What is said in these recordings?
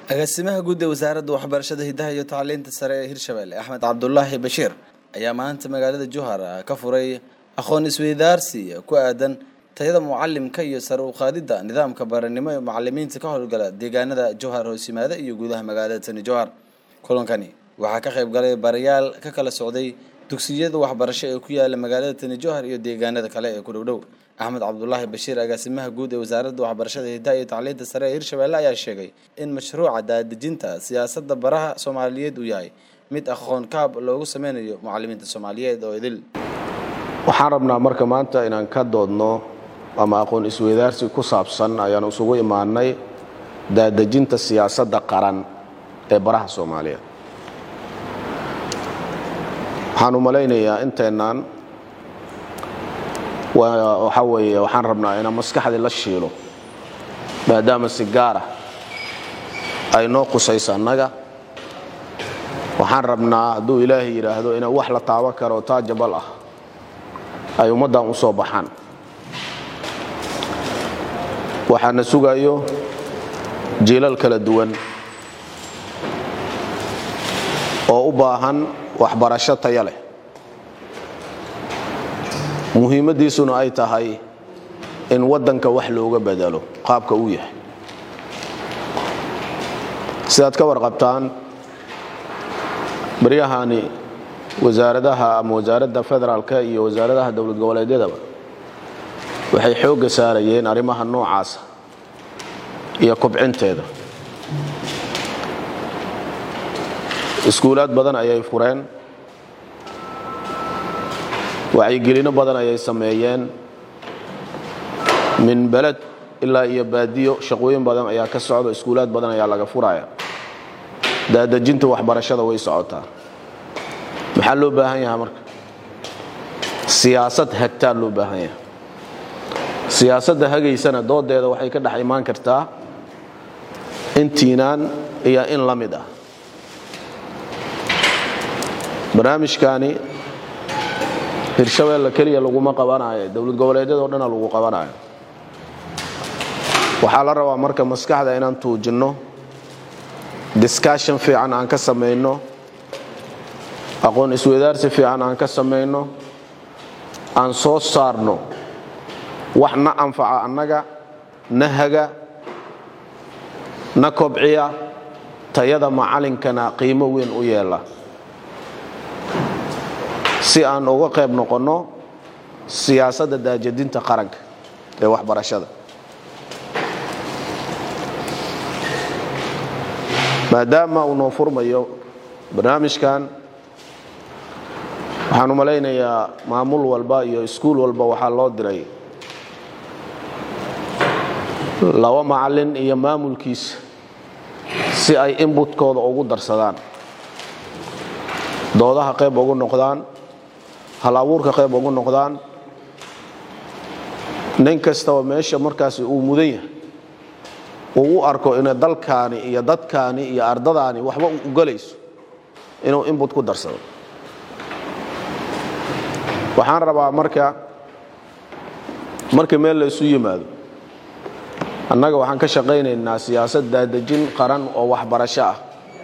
agaasimaha guud ee wasaaradda waxbarashada hidaha iyo tacliinta sare ee hirshabelle axmed cabdulaahi bashiir ayaa maanta magaalada juhar ka furay aqoon isweydaarsi ku aadan tayada mucalimka iyo sare u qaadidda nidaamka baranimo ee macalimiinta ka howlgala deegaanada jowhar hoosimaada iyo gudaha magaalada tani jowhar kulankani waxaa ka qayb galay barayaal ka kala socday dugsiyada waxbarasho ee ku yaala magaalada tani jowhar iyo deegaanada kale ee ku dhowdhow axmed cabdulaahi bashiir agaasimaha guud ee wasaaradda waxbarashada hidaha iyo tacliinta sare ee hirshabelle ayaa sheegay in mashruuca daadejinta siyaasadda baraha soomaaliyeed uu yahay mid aqoon kaab loogu sameynayo mucalimiinta soomaaliyeed oo idil waxaan rabnaa marka maanta inaan ka doodno ama aqoon isweydaarsi ku saabsan ayaan isugu imaanay daadejinta siyaasadda qaran ee baraha soomaaliyeed waxaan u malaynayaa inteennan waxaa weeye waxaan rabnaa inaan maskaxdii la shiilo maadaama si gaara ay noo qusayso annaga waxaan rabnaa hadduu ilaahay yidhaahdo inaan wax la taaban karo taajabal ah ay ummaddan u soo baxaan waxaana sugayo jiilal kala duwan oo u baahan waxbarasho taya leh muhiimaddiisuna ay tahay in waddanka wax looga bedelo qaabka uu yahay sidaad ka warqabtaan baryahani wasaaradaha ama wasaaradda federaalka iyo wasaaradaha dowlad goboleedyadaba waxay xoogga saarayeen arrimaha noocaasa iyo kobcinteeda iskuulaad badan ayay fureen wacyigelino badan ayay sameeyeen min beled ilaa iyo baadiyo shaqooyin badan ayaa ka socda iskuulaad badan ayaa laga furaya daadejinta waxbarashada way socotaa maxaa loo baahan yahaa marka siyaasad hagtaa loo baahan yaha siyaasadda hagaysana doodeeda waxay ka dhex imaan kartaa intiinaan iyo in la mid ah barnaamijkaani hirshabeelle keliya laguma qabanayo dowlad goboleedyadoo dhana lagu qabanayo waxaa la rabaa marka maskaxda inaan tuujinno discussion fiican aan ka samayno aqoon isweydaarsi fiican aan ka samayno aan soo saarno wax na anfaca annaga na haga na kobciya tayada macalinkana qiimo weyn u yeela si aan uga qayb noqonno siyaasadda daajadinta qaranka ee waxbarashada maadaama uu noo furmayo barnaamijkan waxaan u malaynayaa maamul walba iyo iskuul walba waxaa loo diray laba macalin iyo maamulkiisa si ay inbutkooda ugu darsadaan doodaha qayb ugu noqdaan hal abuurka qayb ugu noqdaan nin kastaba meesha markaasi uu mudan yahay uu u arko ina dalkaani iyo dadkaani iyo ardadaani waxba u galayso inuu inbut ku darsado waxaan rabaa marka marka meel la isu yimaado annaga waxaan ka shaqaynaynaa siyaasad daadejin qaran oo waxbarasho ah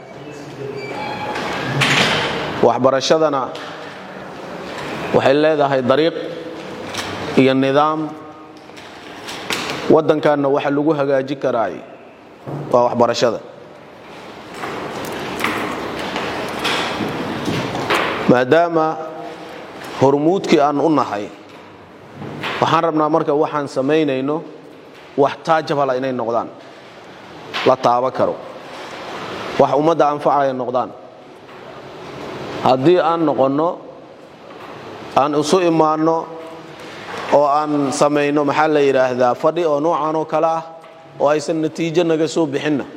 waxbarashadana waxay leedahay dariiq iyo nidaam waddankanna waxa lagu hagaaji karaay waa waxbarashada maadaama hormuudkii aan u nahay waxaan rabnaa marka waxaan samaynayno wax taajabala inay noqdaan la taaba karo wax ummadda anfacaya noqdaan haddii aan noqonno aan isu imaanno oo aan samayno maxaa la yidhaahdaa fadhi oo noocan oo kale ah oo aysan natiijo naga soo bixinna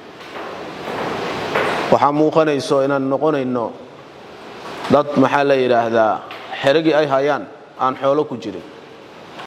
waxaa muuqanayso inaan noqonayno dad maxaa la yidhaahdaa xerigii ay hayaan aan xoolo ku jirin